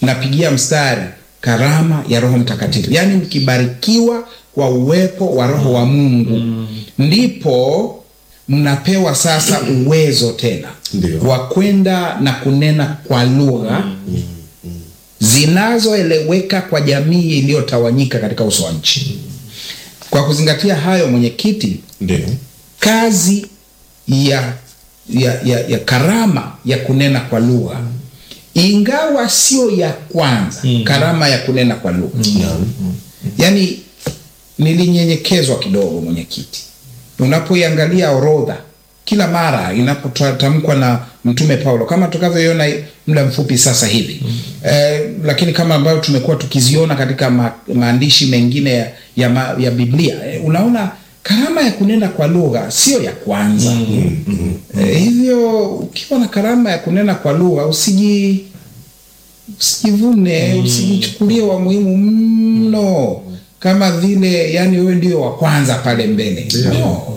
napigia mstari karama ya Roho Mtakatifu, yaani mkibarikiwa kwa uwepo wa Roho wa Mungu ndipo mnapewa sasa uwezo tena Ndio. wa kwenda na kunena kwa lugha zinazoeleweka kwa jamii iliyotawanyika katika uso wa nchi. Kwa kuzingatia hayo, mwenyekiti, Ndio. kazi ya, ya, ya, ya karama ya kunena kwa lugha ingawa sio ya kwanza karama ya kunena kwa lugha yaani nilinyenyekezwa kidogo mwenyekiti unapoiangalia orodha kila mara inapotamkwa na mtume paulo kama tukavyoiona muda mfupi sasa hivi eh, lakini kama ambayo tumekuwa tukiziona katika ma, maandishi mengine ya, ya, ma, ya biblia eh, unaona karama ya kunena kwa lugha sio ya kwanza eh, hivyo ukiwa na karama ya kunena kwa lugha usiji usijivune usijichukulie wa muhimu mno kama vile yani wewe ndio wa kwanza pale mbele no.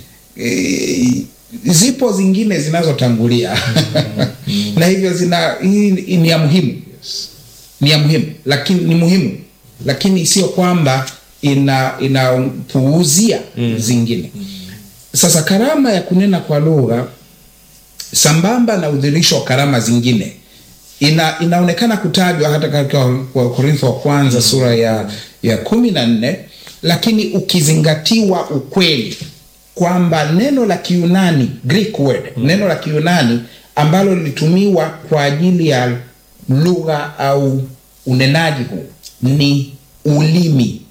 e, zipo zingine zinazotangulia na hivyo zina hii ni ya muhimu ni ya muhimu lakini ni muhimu lakini sio kwamba ina inapuuzia zingine sasa karama ya kunena kwa lugha sambamba na udhirisho wa karama zingine ina, inaonekana kutajwa hata katika Wakorintho wa kwanza sura ya, ya kumi na nne lakini ukizingatiwa ukweli kwamba neno la Kiyunani Greek word neno la Kiyunani ambalo lilitumiwa kwa ajili ya lugha au unenaji huu ni ulimi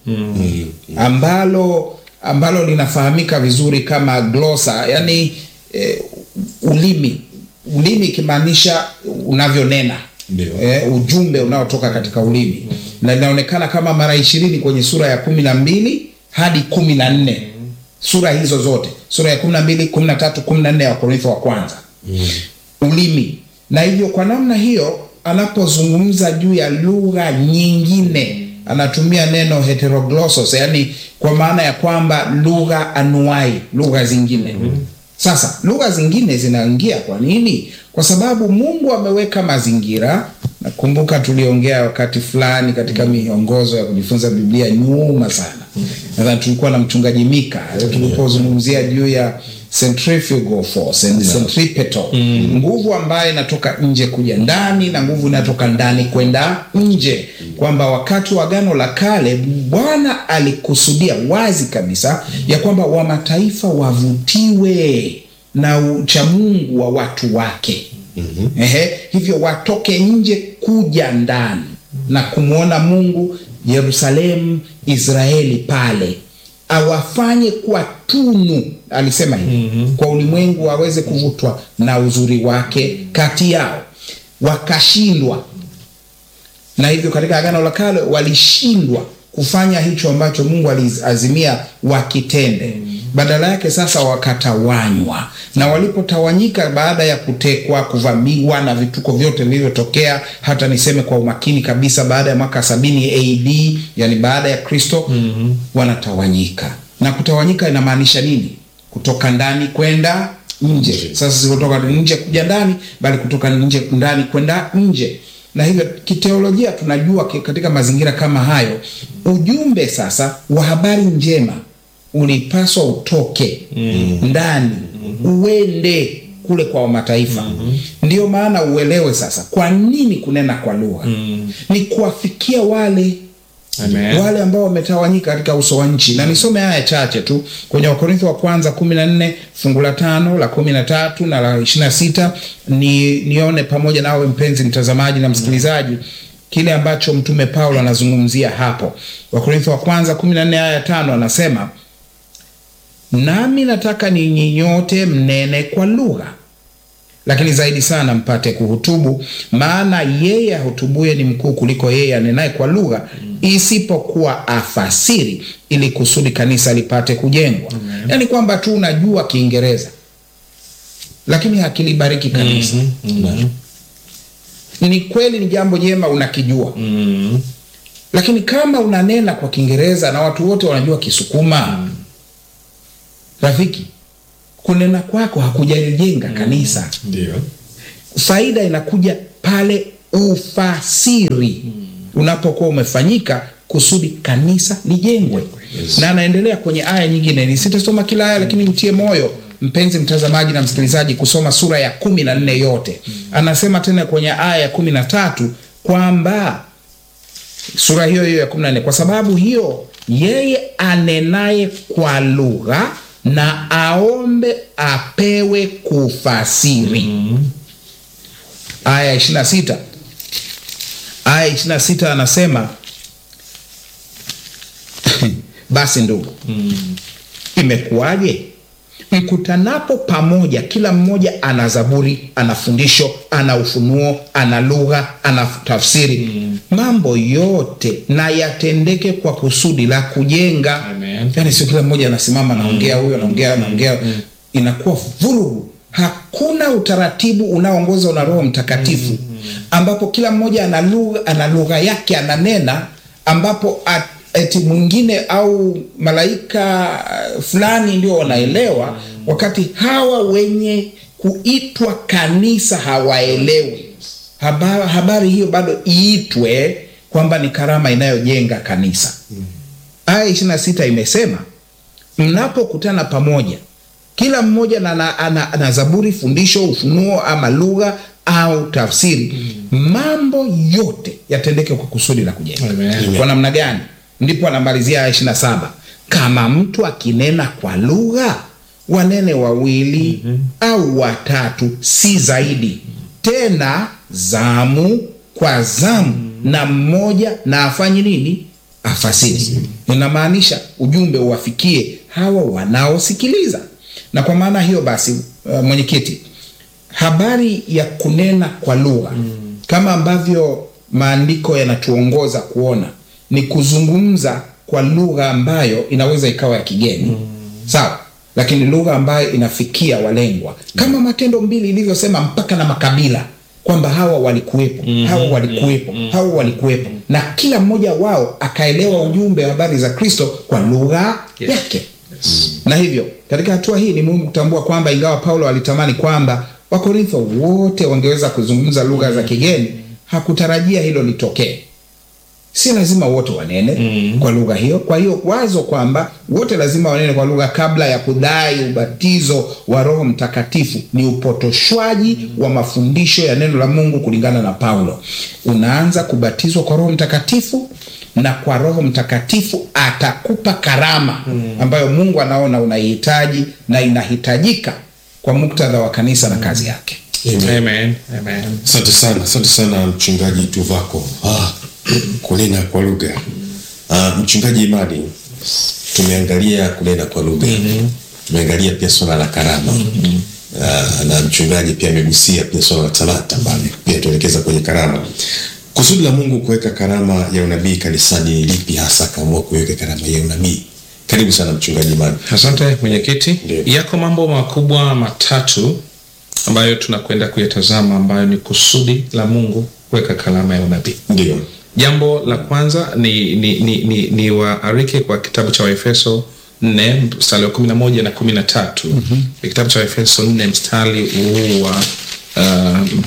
ambalo ambalo linafahamika vizuri kama glosa yani eh, ulimi ulimi ikimaanisha unavyonena Ndio. eh, ujumbe unaotoka katika ulimi na linaonekana kama mara ishirini kwenye sura ya kumi na mbili hadi kumi na nne sura hizo zote sura ya kumi na mbili kumi na tatu kumi na nne ya wakorintho wa kwanza ulimi na hivyo kwa namna hiyo anapozungumza juu ya lugha nyingine anatumia neno heteroglossos yani kwa maana ya kwamba lugha anuai lugha zingine sasa lugha zingine zinaingia kwa nini kwa sababu mungu ameweka mazingira nakumbuka tuliongea wakati fulani katika miongozo ya kujifunza biblia nyuma sana nadhani tulikuwa na mchungaji mika tulipozungumzia juu ya centrifugal force and centripetal nguvu ambayo inatoka nje kuja ndani na nguvu inatoka ndani kwenda nje kwamba wakati wa agano la kale bwana alikusudia wazi kabisa ya kwamba wa mataifa wavutiwe na uchamungu wa watu wake mm-hmm. Ehe, hivyo watoke nje kuja ndani na kumwona mungu yerusalemu israeli pale awafanye kuwa tunu alisema hivi mm-hmm. kwa ulimwengu waweze kuvutwa na uzuri wake kati yao wakashindwa na hivyo katika agano la kale walishindwa kufanya hicho ambacho mungu aliazimia wakitende badala yake sasa wakatawanywa na walipotawanyika baada ya kutekwa kuvamiwa na vituko vyote vilivyotokea hata niseme kwa umakini kabisa baada ya mwaka sabini ad yani baada ya kristo mm-hmm. wanatawanyika na kutawanyika inamaanisha nini kutoka ndani kwenda nje sasa si kutoka nje kuja ndani bali kutoka nje ndani kwenda nje na hivyo kiteolojia tunajua ki- katika mazingira kama hayo ujumbe sasa wa habari njema ulipaswa utoke mm. ndani mm-hmm. uende kule kwa mataifa mm-hmm. ndio maana uelewe sasa kwa nini kunena kwa lugha mm. ni kuwafikia wale Amen. wale ambao wametawanyika katika uso wa nchi na nisome haya chache tu kwenye wakorintho wa kwanza kumi na nne fungu la tano la kumi na tatu na la ishiri na sita ni nione pamoja nawe mpenzi mtazamaji na msikilizaji kile ambacho mtume paulo anazungumzia hapo wakorintho wa kwanza kumi na nne aya ya tano anasema nami nataka ninyi nyote mnene kwa lugha lakini zaidi sana mpate kuhutubu maana yeye ahutubuye ni mkuu kuliko yeye anenaye kwa lugha isipokuwa afasiri ili kusudi kanisa lipate kujengwa yaani kwamba tu unajua kiingereza lakini hakilibariki kanisa ni kweli ni jambo jema unakijua Mm. lakini kama unanena kwa kiingereza na watu wote wanajua kisukuma rafiki kunena kwako hakujalijenga kanisa ndio faida inakuja pale ufasiri unapokuwa umefanyika kusudi kanisa lijengwe na anaendelea kwenye aya nyingine nisitasoma kila aya lakini mtie moyo mpenzi mtazamaji na msikilizaji kusoma sura ya kumi na nne yote anasema tena kwenye aya ya kumi na tatu kwamba sura hiyo hiyo ya kumi na nne kwa sababu hiyo yeye anenaye kwa lugha na aombe apewe kufasiri aya ya ishiri na sita aya ishiri na sita anasema basi ndugu imekuwaje mkutanapo pamoja kila mmoja ana zaburi ana fundisho ana ufunuo ana lugha ana tafsiri mm. mambo yote na yatendeke kwa kusudi la kujenga Amen. yani sio kila mmoja anasimama anaongea huyo anaongea anaongea inakuwa vurugu hakuna utaratibu unaoongozwa na roho mtakatifu ambapo kila mmoja ana lugha ana lugha yake ananena ambapo at, eti mwingine au malaika uh, fulani ndio wanaelewa wakati hawa wenye kuitwa kanisa hawaelewi habari, habari hiyo bado iitwe kwamba ni karama inayojenga kanisa aya ishiri na sita imesema mnapokutana pamoja kila mmoja na, na, ana, ana zaburi fundisho ufunuo ama lugha au tafsiri mambo yote yatendeke kwa kusudi la kujenga Amen. kwa namna gani ndipo anamalizia aya ishiri na saba kama mtu akinena kwa lugha wanene wawili au watatu si zaidi tena zamu kwa zamu na mmoja na afanye nini afasiri inamaanisha ujumbe uwafikie hawa wanaosikiliza na kwa maana hiyo basi uh, mwenyekiti habari ya kunena kwa lugha mm. kama ambavyo maandiko yanatuongoza kuona ni kuzungumza kwa lugha ambayo inaweza ikawa ya kigeni mm. sawa lakini lugha ambayo inafikia walengwa kama matendo mbili ilivyosema mpaka na makabila kwamba hawa walikuwepo mm-hmm. hawa walikuwepo mm-hmm. hawa walikuwepo na kila mmoja wao akaelewa ujumbe wa habari za kristo kwa lugha Yes. yake na hivyo katika hatua hii ni muhimu kutambua kwamba ingawa paulo alitamani kwamba wakorintho wote wangeweza kuzungumza lugha za kigeni hakutarajia hilo litokee si lazima wote wanene mm. kwa lugha hiyo kwa hiyo wazo kwamba wote lazima wanene kwa lugha kabla ya kudai ubatizo wa roho mtakatifu ni upotoshwaji wa mafundisho ya neno la mungu kulingana na paulo unaanza kubatizwa kwa roho mtakatifu na kwa roho mtakatifu atakupa karama ambayo mungu anaona unaihitaji na inahitajika kwa muktadha wa kanisa na kazi yake Amen. Amen. Amen. asante sana asante sana mchungaji tuvako ah, kunena kwa lugha ah, mchungaji imani tumeangalia kunena kwa lugha mm-hmm. tumeangalia pia swala la karama mm-hmm. ah, na mchungaji pia amegusia pia swala la talanta pale pia tuelekeza kwenye karama kusudi la mungu kuweka karama ya unabii kanisani ni lipi hasa akaamua kuweka karama ya unabii karibu sana mchungaji imani asante mwenyekiti Ndiyo. yako mambo makubwa matatu ambayo tunakwenda kuyatazama ambayo ni kusudi la mungu kuweka kalama ya unabii ndio jambo la kwanza ni, ni, ni, ni, ni waarike kwa kitabu cha waefeso 4 mstari wa 11 na 13 mm-hmm. kitabu cha waefeso 4 mstari huu wa um,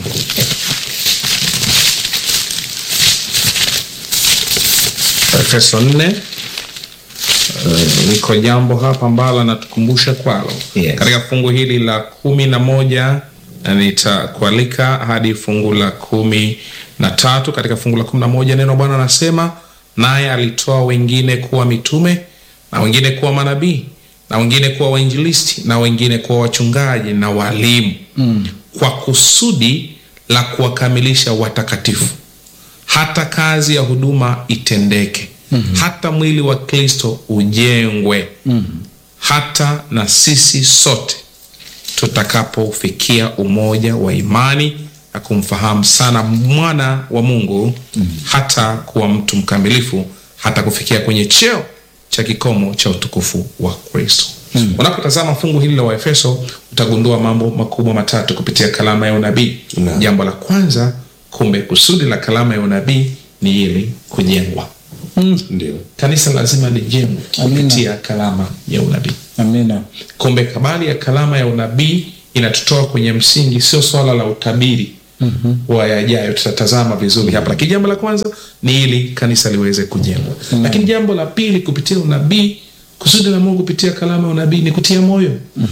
Efeso 4 Uh, liko jambo hapa ambalo anatukumbusha kwalo Yes. katika fungu hili la kumi na moja na nitakualika hadi fungu la kumi na tatu katika fungu la kumi na moja neno bwana anasema naye alitoa wengine kuwa mitume na wengine kuwa manabii na wengine kuwa wainjilisti na wengine kuwa wachungaji na walimu mm. kwa kusudi la kuwakamilisha watakatifu hata kazi ya huduma itendeke mm-hmm. hata mwili wa kristo ujengwe mm-hmm. hata na sisi sote tutakapofikia umoja wa imani na kumfahamu sana mwana wa mungu mm-hmm. hata kuwa mtu mkamilifu hata kufikia kwenye cheo cha kikomo cha utukufu wa kristo mm-hmm. unapotazama fungu hili la waefeso utagundua mambo makubwa matatu kupitia kalama ya unabii Naam. jambo la kwanza kumbe kusudi la kalama ya unabii ni ili kujengwa ndio kanisa lazima lijengwe Amina. kupitia kalama ya unabii amina kumbe kabali ya kalama ya unabii inatutoa kwenye msingi sio swala la utabiri wa yajayo tutatazama vizuri hapa lakini jambo la kwanza ni ili kanisa liweze kujengwa lakini jambo la pili kupitia unabii kusudi la mungu kupitia kalama ya unabii ni kutia moyo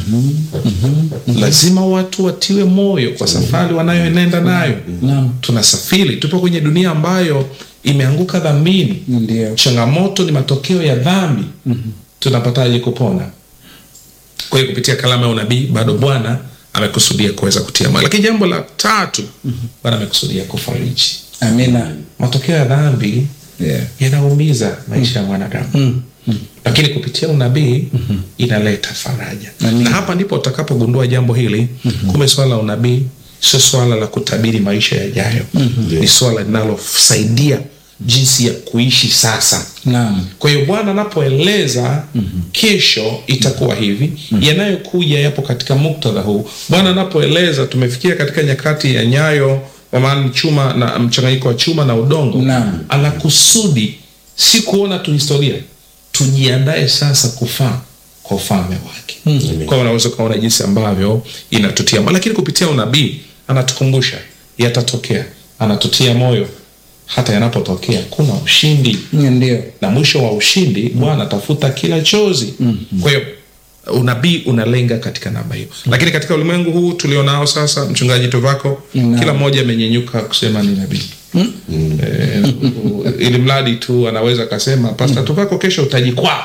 lazima watu watiwe moyo kwa safari wanayoenenda nayo Naam. tunasafiri tupo kwenye dunia ambayo imeanguka dhambini Ndio. changamoto ni matokeo ya dhambi tunapataje kupona kwa hiyo kupitia kalama ya unabii bado bwana amekusudia kuweza kutia moyo lakini jambo la tatu bwana amekusudia kufariji Amina. matokeo ya dhambi Yeah. yanaumiza maisha ya mwanadamu lakini kupitia unabii inaleta faraja Amina. na hapa ndipo utakapogundua jambo hili kumbe swala la unabii sio swala la kutabiri maisha yajayo ni swala linalosaidia jinsi ya kuishi sasa Naam. kwa hiyo bwana anapoeleza kesho itakuwa hivi yanayokuja yapo katika muktadha huu bwana anapoeleza tumefikia katika nyakati ya nyayo kwa maana ni chuma na mchanganyiko wa chuma na udongo Naam. anakusudi si kuona tu historia tujiandae sasa kufaa kwa ufalme wake Amen. kwa hiyo unaweza ukaona jinsi ambavyo inatutia moyo. lakini kupitia unabii anatukumbusha yatatokea anatutia moyo hata yanapotokea kuna ushindi Ndio. na mwisho wa ushindi bwana atafuta kila chozi kwa hiyo unabii unalenga katika namba hiyo lakini katika ulimwengu huu tulionao sasa mchungaji tovako Naam. kila mmoja amenyenyuka kusema ni nabii Eh, ili mradi tu anaweza akasema pasta tovako kesho utajikwaa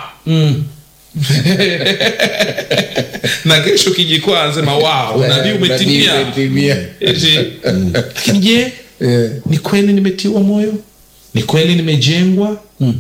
na kesho kijikwaa anasema wow unabii umetimia Umetimia. Eti, lakini je Eh. ni kweli nimetiwa moyo ni kweli nimejengwa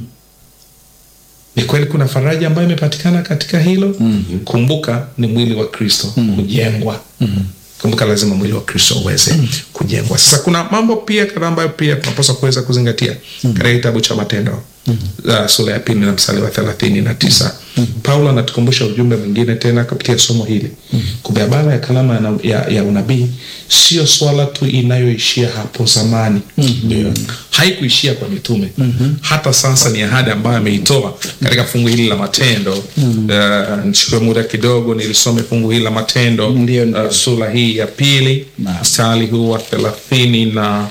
ni kweli kuna faraja ambayo imepatikana katika hilo mm-hmm. kumbuka ni mwili wa kristo mm-hmm. kujengwa mm-hmm. kumbuka lazima mwili wa kristo uweze mm-hmm. kujengwa sasa kuna mambo pia kadhaa ambayo pia tunapaswa kuweza kuzingatia mm-hmm. katika kitabu cha matendo mm-hmm. uh, sura ya pili na msali wa thelathini na tisa mm-hmm. paulo anatukumbusha ujumbe mwingine tena kupitia somo hili mm-hmm. kumbe habara ya kalama ya, na- ya, ya unabii sio swala tu inayoishia hapo zamani mm-hmm. haikuishia kwa mitume mm-hmm. hata sasa ni ahadi ambayo ameitoa katika fungu hili la matendo mm-hmm. uh, nichukue muda kidogo nilisome fungu hili la matendo Ndio, ndio. uh, sura hii ya pili Naam. mstari huu wa thelathini na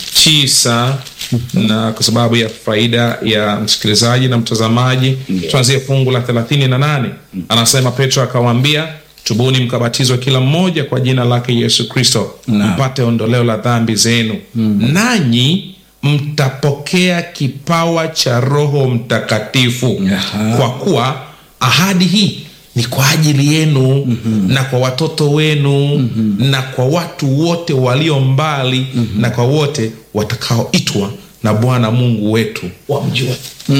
tisa na kwa sababu ya faida ya msikilizaji na mtazamaji tuanzie fungu la thelathini na nane anasema petro akawaambia tubuni mkabatizwa kila mmoja kwa jina lake yesu kristo Naam. mpate ondoleo la dhambi zenu nanyi mtapokea kipawa cha roho mtakatifu Aha. kwa kuwa ahadi hii ni kwa ajili yenu mm-hmm. na kwa watoto wenu mm-hmm. na kwa watu wote walio mbali mm-hmm. na kwa wote watakaoitwa na bwana mungu wetu wamjue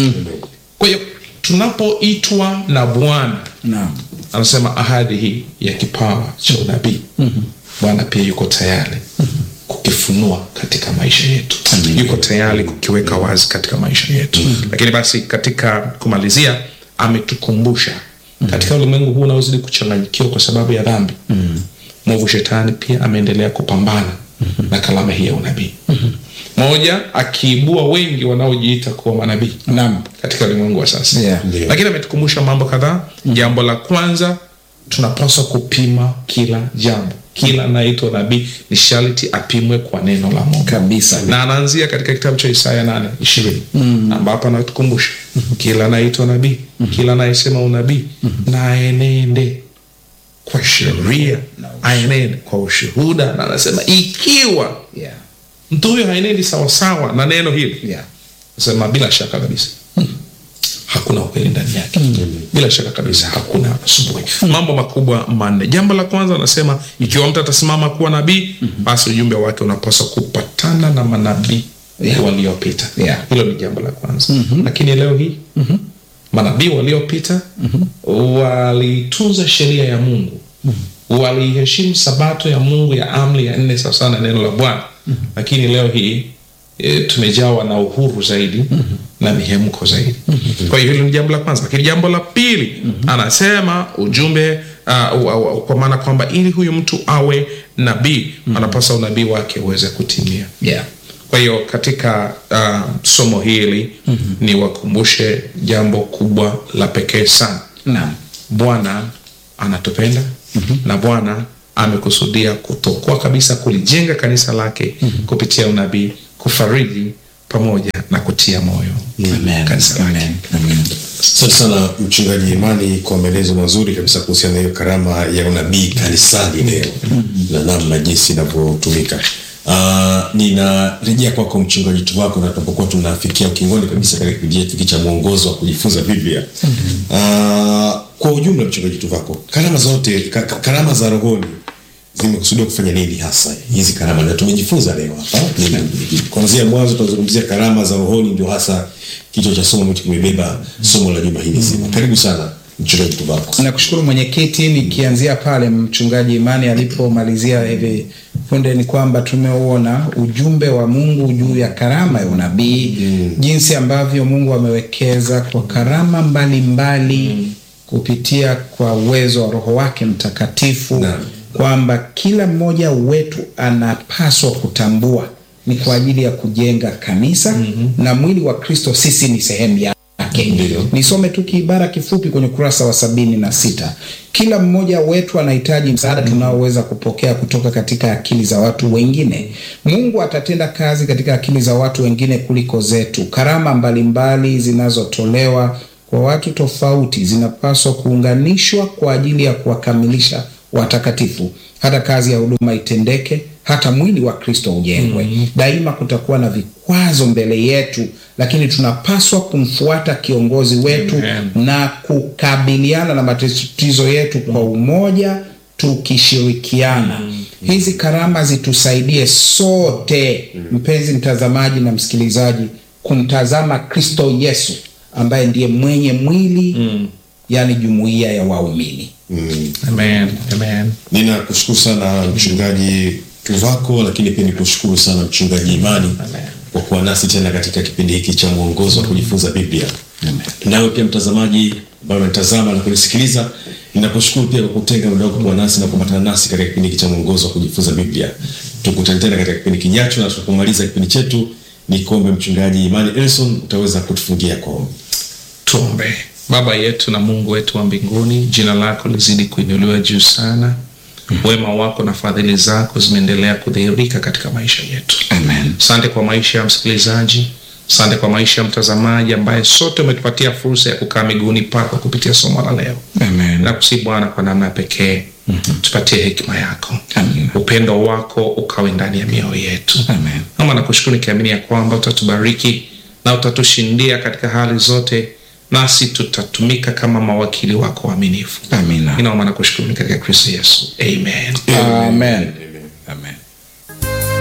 kwa hiyo tunapoitwa na bwana Naam. anasema ahadi hii ya kipawa cha unabii bwana pia yuko tayari kukifunua katika maisha yetu yuko tayari kukiweka wazi katika maisha yetu lakini basi katika kumalizia ametukumbusha katika ulimwengu huu unaozidi kuchanganyikiwa kwa sababu ya dhambi mwovu shetani pia ameendelea kupambana na kalama hii ya unabii moja akiibua wengi wanaojiita kuwa manabii Naam. katika ulimwengu wa sasa Yeah. Ndio. lakini ametukumbusha mambo kadhaa jambo la kwanza tunapaswa kupima kila jambo kila anayeitwa nabii ni sharti apimwe kwa neno la mungu Kabisa. na anaanzia katika kitabu cha isaya nane ishirini ambapo anatukumbusha kila anayeitwa nabii kila anayesema unabii na aenende kwa sheria aenende kwa ushuhuda na anasema ikiwa Yeah. mtu huyo haenendi sawasawa na neno hili Yeah. sema bila shaka kabisa hakuna ukweli ndani yake bila shaka kabisa hakuna asubuhi mambo makubwa manne jambo la kwanza anasema ikiwa mtu atasimama kuwa nabii basi ujumbe wake unapaswa kupatana na manabii Yeah. waliopita Yeah. hilo ni jambo la kwanza lakini leo hii manabii waliopita walitunza sheria ya mungu waliheshimu sabato ya mungu ya amri ya nne sawasawa na neno la bwana lakini leo hii e, tumejawa na uhuru zaidi na mihemko zaidi kwa hiyo hilo ni jambo la kwanza lakini jambo la pili anasema ujumbe uh, uh, uh, kwa maana kwamba ili huyu mtu awe nabii anapasa unabii wake uweze kutimia Yeah. kwa hiyo katika uh, somo hili mm-hmm. ni wakumbushe jambo kubwa la pekee sana Naam. bwana anatupenda mm-hmm. na bwana amekusudia kutokoa kabisa kulijenga kanisa lake kupitia unabii kufariji pamoja na kutia moyo Amen. kanisa lake Amen. Amen. Asante sana mchungaji Imani kwa maelezo mazuri kabisa kuhusiana na hiyo karama ya unabii kanisani leo na namna jinsi inavyotumika. Uh, ninarejea kwako mchungaji Tuvako, na tunapokuwa tunafikia ukingoni kabisa katika kipindi chetu hiki cha mwongozo wa kujifunza Biblia. Uh, kwa ujumla mchungaji Tuvako, karama zote ka, ka- karama za rohoni zimekusudiwa kufanya nini hasa hizi karama, na tumejifunza leo hapa Nina- kuanzia mwanzo tunazungumzia karama za rohoni, ndio hasa kichwa cha somo ambacho kimebeba somo la juma hili zima. Karibu sana mchungaji Tuvako. Nakushukuru mwenyekiti, nikianzia pale mchungaji Imani alipomalizia hivi punde, ni kwamba tumeuona ujumbe wa Mungu juu ya karama ya unabii jinsi ambavyo Mungu amewekeza kwa karama mbalimbali mbali, kupitia kwa uwezo wa Roho wake Mtakatifu Naam. kwamba kila mmoja wetu anapaswa kutambua ni kwa ajili ya kujenga kanisa na mwili wa Kristo, sisi ni sehemu yake. Ndio. Nisome tu kiibara kifupi kwenye ukurasa wa sabini na sita. Kila mmoja wetu anahitaji msaada tunaoweza kupokea kutoka katika akili za watu wengine. Mungu atatenda kazi katika akili za watu wengine kuliko zetu. Karama mbalimbali zinazotolewa kwa watu tofauti zinapaswa kuunganishwa kwa ajili ya kuwakamilisha watakatifu, hata kazi ya huduma itendeke, hata mwili wa Kristo ujengwe. Daima kutakuwa na vikwazo mbele yetu, lakini tunapaswa kumfuata kiongozi wetu Amen. na kukabiliana na matatizo yetu kwa umoja, tukishirikiana. Hizi karama zitusaidie sote, mpenzi mtazamaji na msikilizaji, kumtazama Kristo Yesu ambaye ndiye mwenye mwili, yaani jumuiya ya waumini. Mm. amen amen Ninakushukuru sana mchungaji Tuvako, lakini pia nikushukuru sana mchungaji Imani kwa kuwa nasi tena katika kipindi hiki cha mwongozo wa kujifunza Biblia. Nawe pia mtazamaji ambaye unatazama na kunisikiliza, ninakushukuru pia kwa kutenga muda wako kuwa nasi na kuambatana nasi katika kipindi hiki cha mwongozo wa kujifunza Biblia. Tukutane tena katika kipindi kijacho, na tunapomaliza kipindi chetu, ni kuombe mchungaji Imani Elson, utaweza kutufungia kwa ombi. tuombe baba yetu na mungu wetu wa mbinguni jina lako lizidi kuinuliwa juu sana wema wako na fadhili zako zimeendelea kudhihirika katika maisha yetu Amen. asante kwa maisha ya msikilizaji asante kwa maisha ya mtazamaji ambaye sote umetupatia fursa ya kukaa miguuni pako kupitia somo la leo Amen. nakusi bwana kwa namna ya pekee tupatie hekima yako Amen. upendo wako ukawe ndani ya mioyo yetu Amen. ama nakushukuru nikiamini ya kwamba utatubariki na utatushindia katika hali zote nasi tutatumika kama mawakili wako waaminifu Amina. inaomba na kushukuru ni katika kristo yesu amen Amen. Amen.